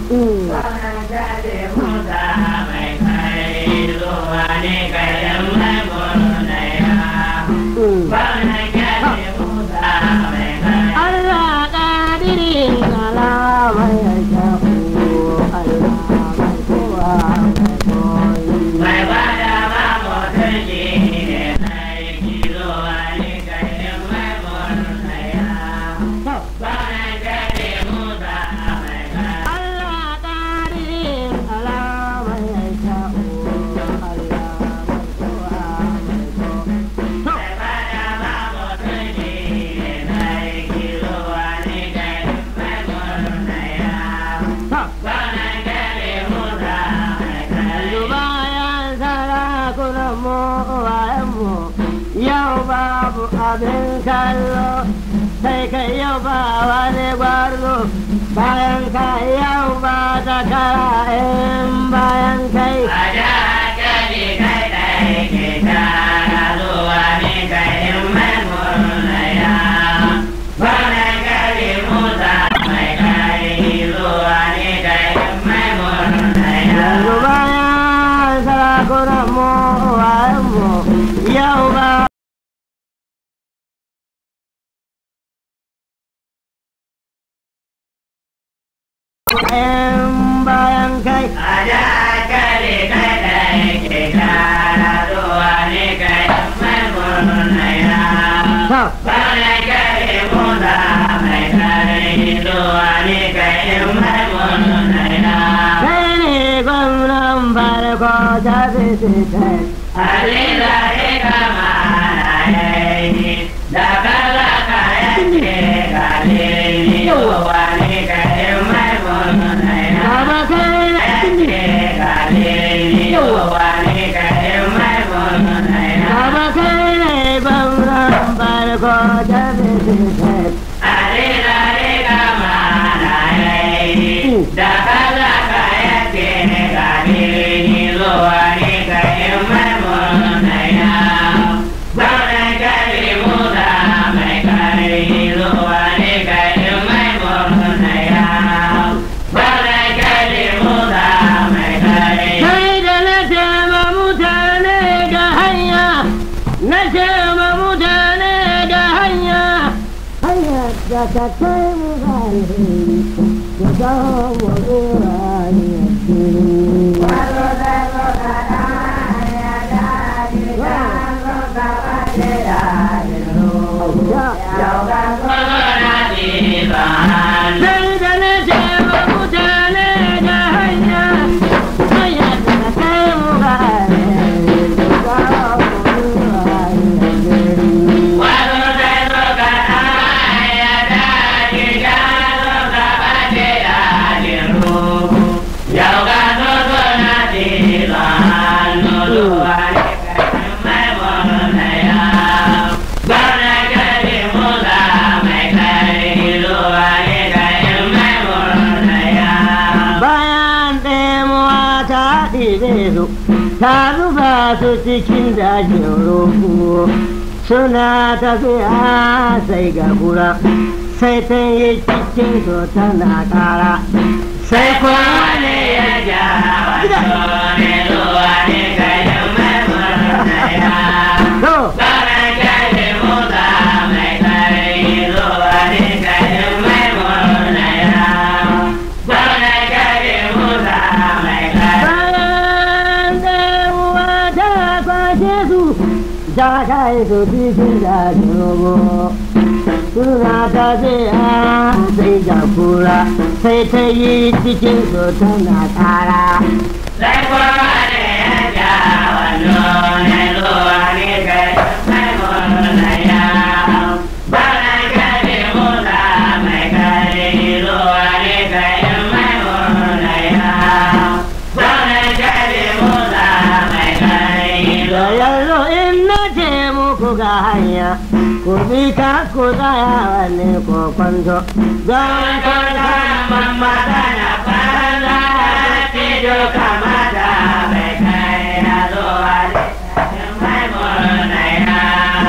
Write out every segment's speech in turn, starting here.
Wannan gade musa mai kai zuwa ne kayan mai murnaya. Wannan gade musa mai kai. Allah ƙadirin kalamai ya shafu Allah mai kowa mai koyi. Mai bada ma mutum shi ne aiki zuwa ne kayan mai murnaya. Wannan gade musa mai kai. Allah ƙadirin kalamai ya shafu Allah mai kowa mai koyi. Mai bada ma mutum shi ne aiki zuwa ne kayan mai murnaya. Wannan gade musa mai kai. Yanzu bayan sarakunan mu uwayenmu yau babu abin kallo sai kai yau ba wani gwarzo bayan kai yau ba ta kara in bayan kai A da kali kai ɗai ke tara zuwa ne kai mai murnaya. Wannan gari Musa mai kai zuwa ne kai mai murnaya. yanzu bayan sarakunan mu uwayenmu yau ba in bayan kai A da kali kai ɗai ke tara zuwa ne kai mai murnaya. ta Wannan gari Musa mai kai zuwa ne kai mai murnaya. kai ne gwamnan farko ta fi Alila ika mana yayi da kala kayan ce galili wani kai mai murna ya Baba kai na ce galili wani kai mai murna ya Baba kai ne gwamnan farko ta fi Alila ika mana yayi da kala kayan ce galili wani kai mai murna ya Wannan gari muda mai kare zuwa ne gari mai murna ya. Wannan gari muda mai kare. Kai da na tema mutane da hanya, na tema mutane da hanya, hanyar da ta kai mu alheri, da kawo wa wurare Magana ce ba hannu. Sai da na tema mutane da hanya, hanyar da ta kai mu alheri, da kawo wa wurare Wasu sai suka ya daji ya suka bace dajin ruhu. Yau ga su suna tilo hannu zuwa ne gari mai murna ya. Wannan gari muza mai kare zuwa ne gari mai murna ya. bayan ɗemuwa ta ɗibe su ta zuba su cikin dajin roƙo suna tafiya sai ga kura sai ta yi cikin su tana ƙara sai kuma ne ya ja wato ne zuwa ne gari mai murna ya. to Baran gari muza mai kare zuwa ne gari mai murna ya. Baran gari muza mai kare. bayan ɗemuwa ta kwashe su ta kai su cikin dajin roƙo suna tafiya sai ga kura sai ta yi cikin su tana ƙara Sai kuma ne ya ja wando ne zuwa ne gari mai murna ya. Baran gari muza mai kare zuwa ne gari mai murna ya. Baran gari muza mai kare da zuwa yanzu in na ce muku ga hanya ku bi ka ku tsaya wani kokonto don kwanta mamata na fara tijo kamata bai kai ya zuwa ne mai murna ya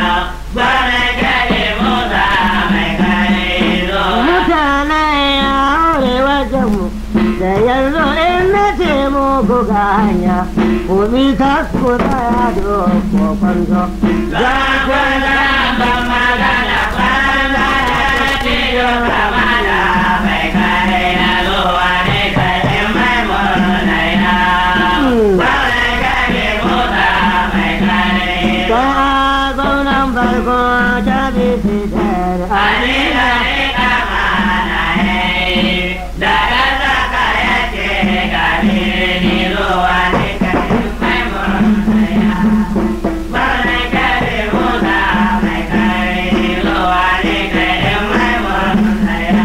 bana gari musa mai kai zuwa mutane ya aure wajenmu da yanzu in na ce muku ga hanya ku bi ta ku tsaya doko kwanzo Za ku zama magana kwana da cikin ramana mai kare na zuwa ne kai mai murna ya. Kwanai kare mota mai kare. ta gwamnan farko ta bi fitar Ani da ni kama na yi, da ɗan zaka ya ce gani ni zuwa ne kai mai murna ya. Kwanai kare mota mai kare zuwa ne kai mai murna ya.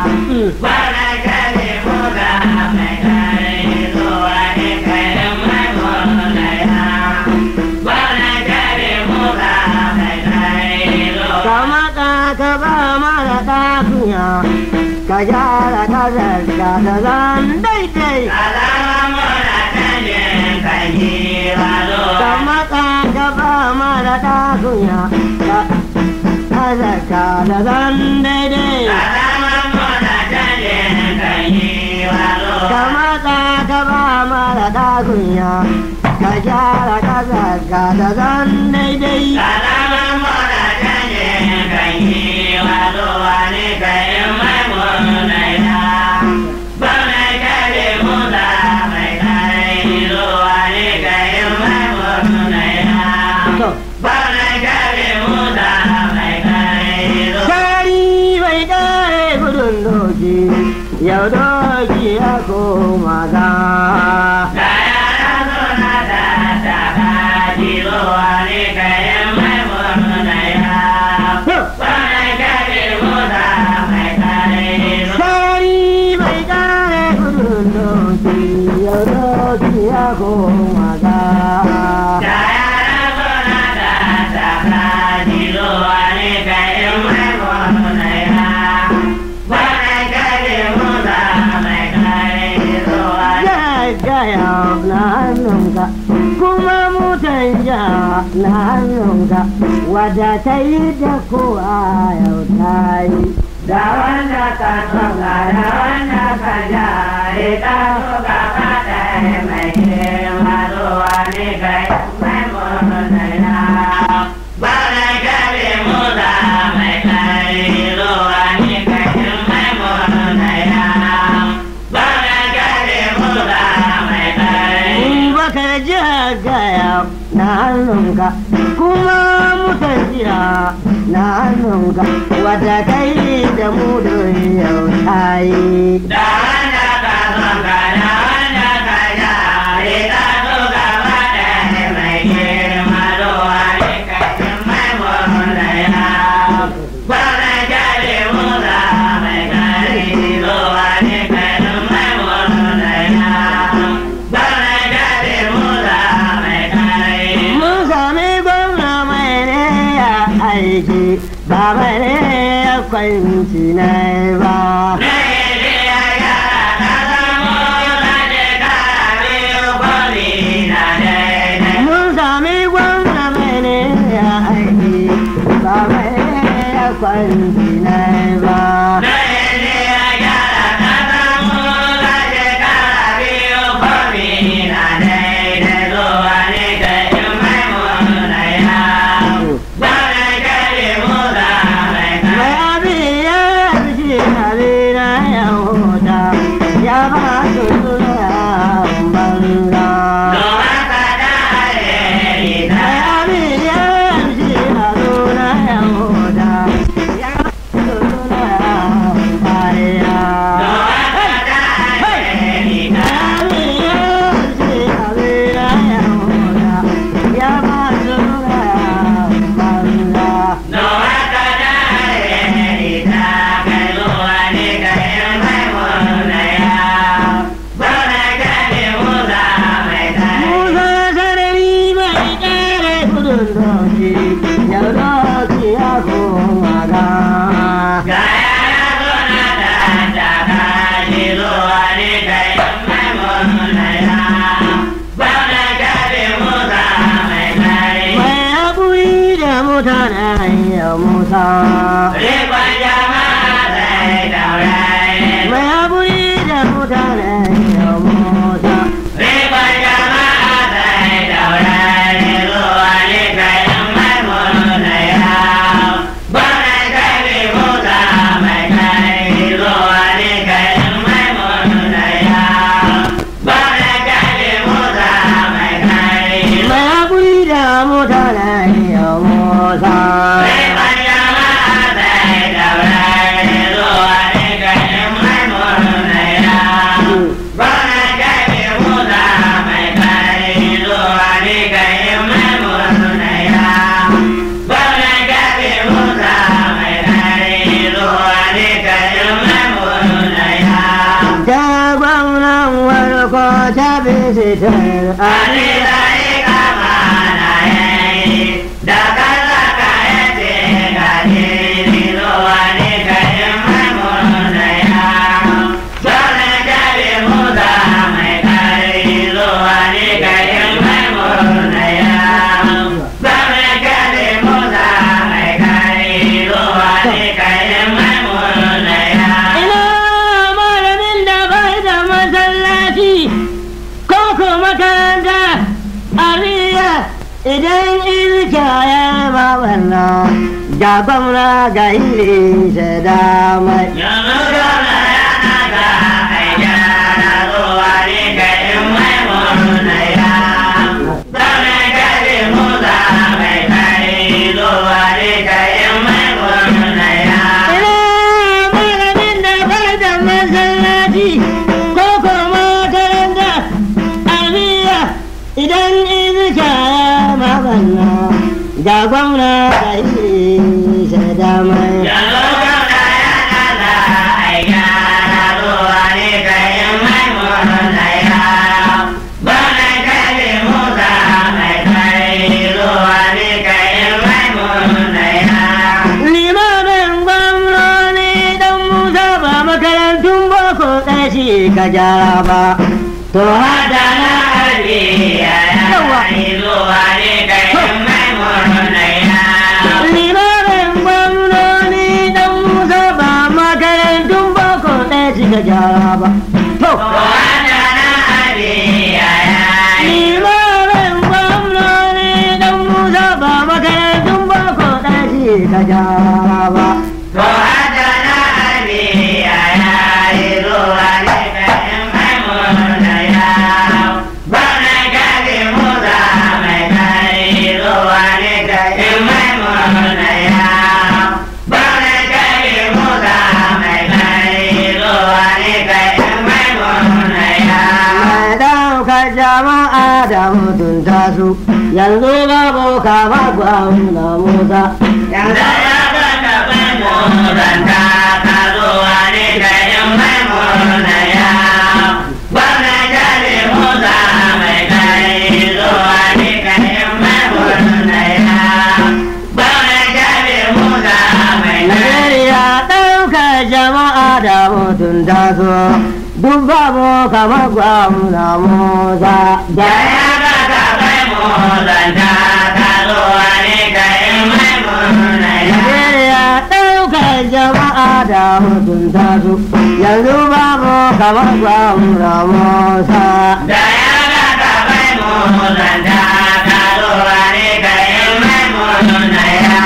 Bana kare muga mai kare zuwa ne kai mai murna ya. Bana kare muga mai kare zuwa. kama ka ka ba mara ɗakunya ka gyara ka zarga da zan daidai Alama muna canjin kan yi walo. kama ka ka ba mara ɗakunya ka ka zarga da zan daidai Alama muna canjin kan yi walo. kama ka ka ba mara ɗakunya ka gyara ka zarga da zan daidai Alama muna canjin kan yi walo wani kai mai murna ya. Bana kare muga mai kare zuwa ne kai mai murna ya. to Bana kare muga mai kare zuwa. Sari bai kare gudun doki, yau doki ya koma za. Da yara suna da daga zuwa ne kai mai murna ya. Bana kare muga mai kare zuwa. Sari bai kare gudun doki, yau doki ya koma za. Da yara suna da daga zuwa ne kai mai murna ya. Bana kare muga mai kare zuwa. Gaggaya na hannunka, kuma mutan ja na hannunka, wadda ta yi da kowa yau ta yi. Da wanda ka soka da wanda ka jare ka soka ka ɗaya mai girma zuwa ne kai mai murna ya. Bana kare muda mai kai zuwa ne kai mai murna ya. Bana kare muda mai kai. Bakar jagaya na hannunka kuma mutan jiya na hannunka wadda ta yi da mudu yau ta yi. Da wanda ka soka da wanda ka jare ka soka ka ɗaya mai girma zuwa ne kai mai murna ya. Bana kare muda mai kai zuwa ne kai mai murna ya. Bana kare muda mai kai. Mun sami gwamna mai ne ya aiki ba mai ne ya kwanci na ba. Mun sami gwamna mai ne ya aiki ba mai ne ya kwanci na ba. Mai abin ya fi abin na ya huta ya ba su suna banza. Mai abin ya fi abin na ya huta ya ba su suna bariya. Mai abin ya fi abin na ya huta ya ba su suna banza. No, I Musa. Rikon jama'a zai daure. Mai haƙuri da mutane sunan warko ta bisitar Ali zai kama na yayi da kaza ka yace gani ni zuwa ni kai maimuna ya Sone kare muda mai kare zuwa ni kai maimuna ya Sone kare muda mai kare zuwa ni kai maimuna ya ina malamin da bai da masallaci ko ko makaranta ariya idan irka ya ma wannan ga gwamna ga iri da damai Yanzu zauna yana ga aiki na zuwa ni kai maimuna ya Zaune kare muda mai kare zuwa ni kai maimuna ya ina malamin da bai da masallaci ko ko makaranta ariya idan irka ya ma wannan ga gwamna ga iri da damai Yanzu zauna yana ga aiki na zuwa ni kai maimuna ya Zaune kare muda mai kare zuwa ni kai maimuna ya limamin gwamnoni dan musa ba makarantun boko ɗashi ka gyara ba to hada Adana Aliya ya yi zuwa ne kai maimuna ya limamin gwamnoni dan musa ba makarantun boko ɗashi ka gyara ba to Adana Aliya ya yi limamin gwamnoni dan musa ba makarantun boko ɗashi ka gyara ba To Adana Aliya ya yi zuwa ne kai maimuna ya Bana gari muza mai kai zuwa ne kai maimuna ya Bana gari muza mai kai zuwa ne kai maimuna ya mai ɗaukar jama'a da mutunta su yanzu babu kama gwamna musa Yanzu ya ga gaban muranta ka zuwa ne da yin maimuna ya Bana jari muza mai kai zuwa ne da yin maimuna ya Bana jari muza mai kai Najeriya ɗaukar jama'a da mutunta su duk babu kamar gwamna musa Da da ya ga gaban muranta ka zuwa ne da yin maimuna ya Najeriya ɗaukar jama'a da mutunta su yanzu babu kamar gwamna musa Da ya ga gaban muranta ka zuwa ne da yin maimuna ya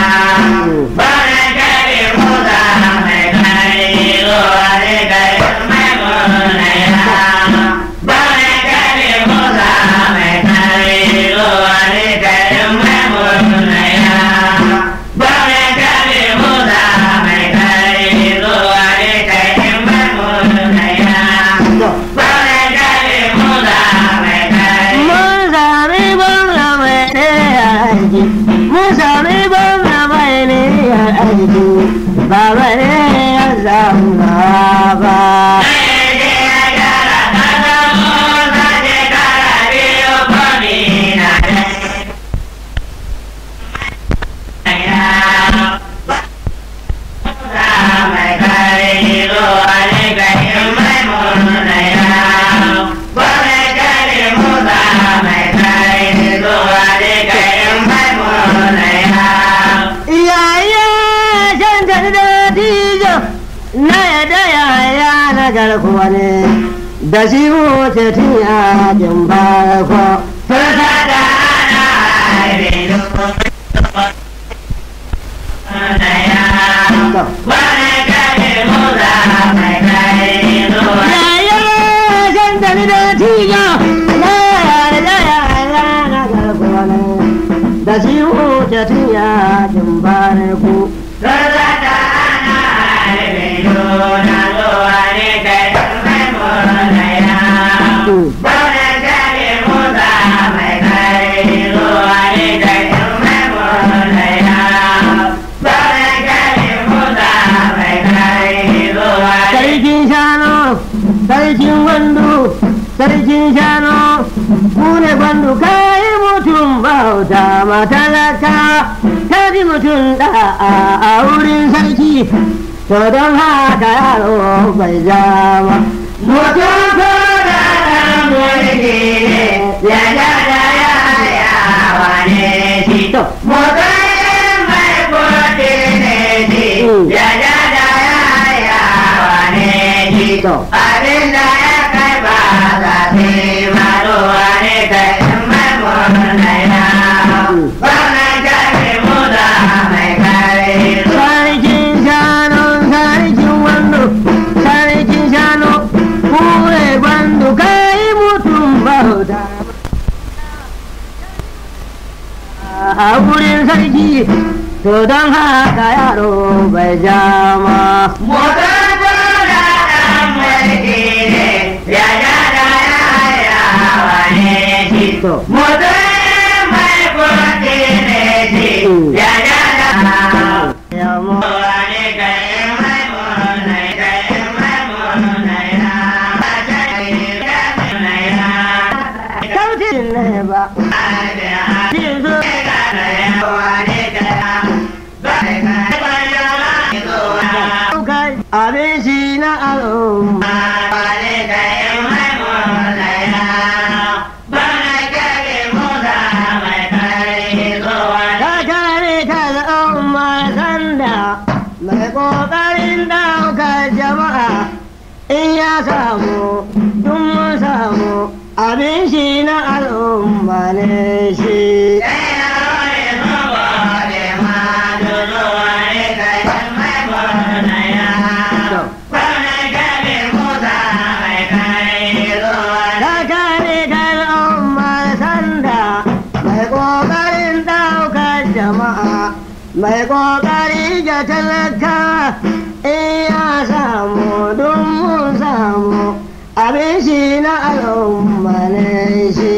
Bana gari muza mai kai zuwa ne da yin maimuna ya Bana gari muza mai kai zuwa ne da yin maimuna ya Bana gari muza mai kai zuwa ne da yin maimuna ya Bana gari muza mai kai mun sami gwamna mai ɗaya aiki mun sami gwamna mai niyyar aiki ba bane ya zauna ba iyaye can da dattijo na yadda yaya na garkuwa ne da shi wuce tun yakin farko yaya can da dattijo na yadda yaya na garkuwa ne da shi wuce tun yakin farko sarki sarkin shanu mu ne gwandu kai mutum bauta matalaka ta ji mutum da a wurin sarki to don haka yaro bai zama Mutum ko da ɗan mulki ne, ya ja da ya yawa ne shi. to Mutum mai kuɗi ne shi, ya ja da ya yawa ne shi. to Abin da ya kai ba za su yi maruwa ne kai in mai murna ya. Wannan jami mu da mai kare su. sarkin shanu sarkin wando sarkin shanu mu ne gwandu kai mutum bauta a wurin sarki to don haka yaro bai jama Mutum ko da ɗan mulki ne, ya ja da ya yawa ne shi. to Mutum mai kuɗi ne shi, ya ja da yamo Wani kai mai murna, kai mai murna ya. kautin ne ba cin su kai abin shi na al'umma ka kare ka al'umma sanda mai kokarin daukar jama'a in ya samu duk mun samu abin shi na al'umma ne shi ka kare ka al'umma sanda mai kokarin daukar jama'a mai kokari ga talaka in ya samu duk mun samu abin shi na al'umma ne shi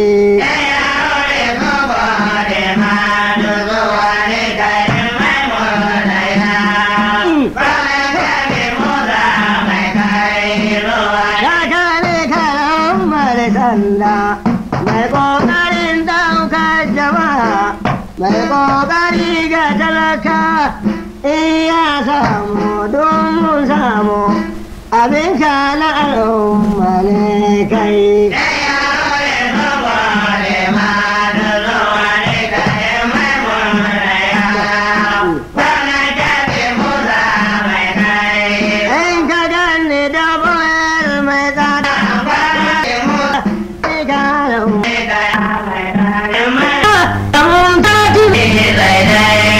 ka kare ka al'umma da sanda mai kokarin daukar jama'a mai kokari ga talaka in ya samu duk mun samu abin ka na al'umma ne kai in ka gane da bayar mai tsada ka al'umma mun ta tuni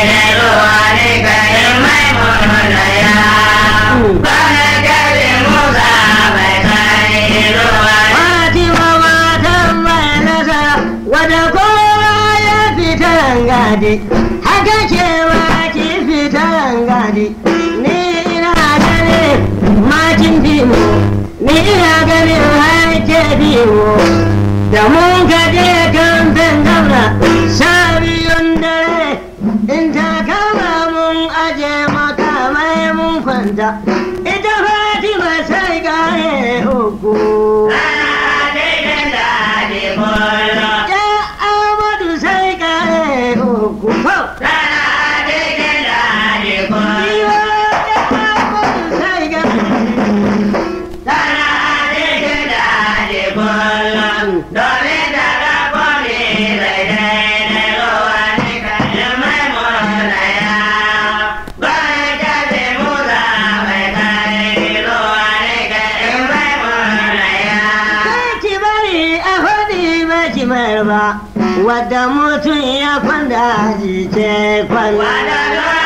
Fatima matan mai nasara wadda kowa ya fita rangadi haka cewa ki fita rangadi ni ina ganin makin bimo ni ina ganin haike bimo da mun ka je kamfen daura sha biyun dare in ta kama mun aje makamai mun kwanta ita Fatima sai gare uku. Ya Amadu sai kare uku fau. Iwa ya Amadu sai kare. Sai ki bari a faɗi ba ki mayar ba. Wadda mutum ya kwanda ji ce kwanda.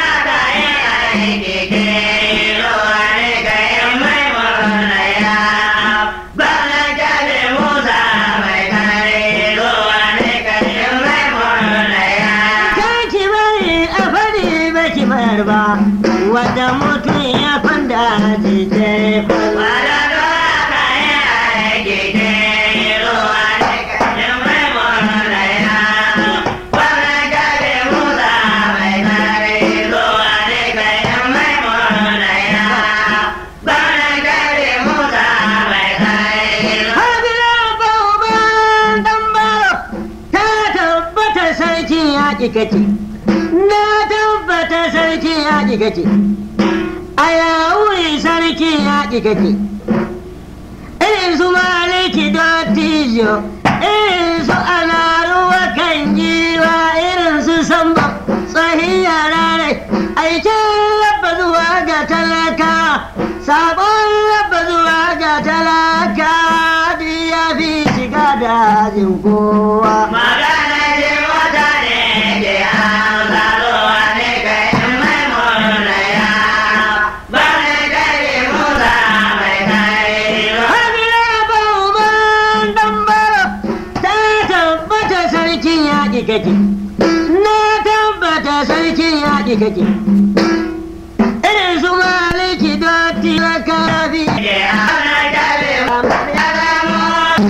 Sai ki bari a faɗi ba ki mayar ba. Wadda mutum ya kwanda ji ce kwanda. yaƙi kace na tabbata sarki yaƙi kace a yawuri sarki yaƙi kace irin su maliki dottijo irin su ana ruwa kan giwa irin su samba tsohin yara rai aikin rabba zuwa ga talaka sabon rabba zuwa ga talaka duk ya fi shiga dajin kowa Magana ce wata ne ke amsa zuwa ne kai in mai murna ya ba ne kai musa mai kai ba. Hamila Bauman Dambara ta tabbata sarkin yaƙi kake. Na tabbata sarkin yaƙi kake. Irin su maliki dotti na karabi. Ke ana kare ya zama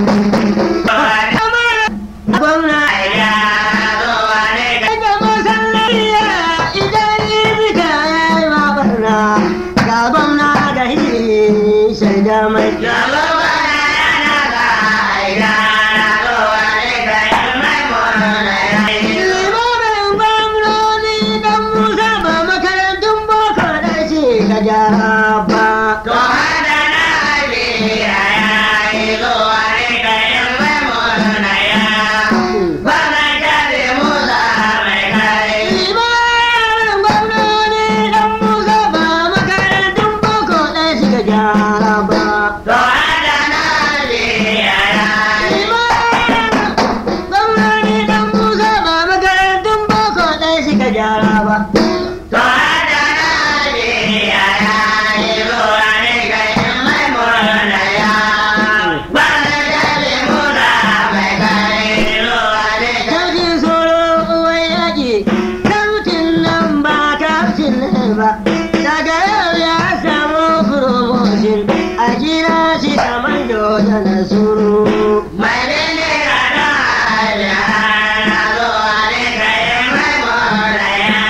Gwamna ya zuwa ne kai. daga masallaciya idan ibita ya yi mabarna. Ga gwamna ga hiri shaida mai. Ya zuwa yana ga aida na zuwa ne kai in mai murna ya. Limamin gwamnoni dan Musa ba makarantun boko da shi ka gyara ba. To hada na abiya ya yi zuwa ne kai in mai murna ya. Ba na kare musa mai kai. Limamin gwamnoni dan Musa ba makarantun boko da shi ka gyara ba. To hada na abiya ya yi. Limamin gwamnoni dan Musa ba makarantun boko da shi ka gyara ba. To hada na abiya ya yi zuwa ne kai in mai murna ya. Ba na kare musa mai kai zuwa ne kai. Kafin soro uwar yaƙi, kautin nan ba kautin ne ba. Daga yau ya samu promotion, a kira shi kamar da na suru. Mai bene rana ya na zuwa ne kai mai moraya.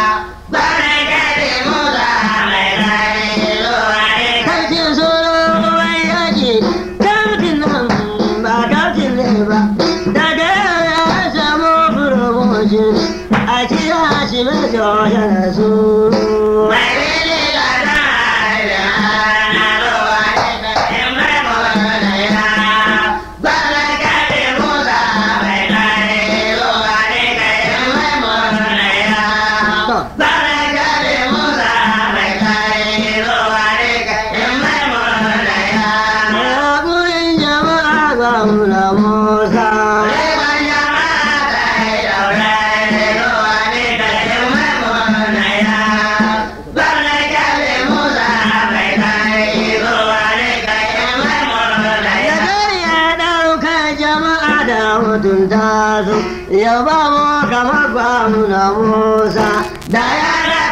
Bana kare musa mai kai zuwa ne kai. Kafin soro uwar yaƙi, kautin nan ba kautin ne ba. Daga yau ya samu promotion, a kira shi mai da na suru. Mai bene rana ya na zuwa ne kai mai moraya. Bana kare musa mai kai zuwa ne kai mai moraya. Bana kare musa mai kai zuwa ne kai mai moraya. Haƙurin jama'a ga muna Musa. Da ya ɗauka jama'a da mutunta su, ya ba mu kamar ba muna Musa. Da ya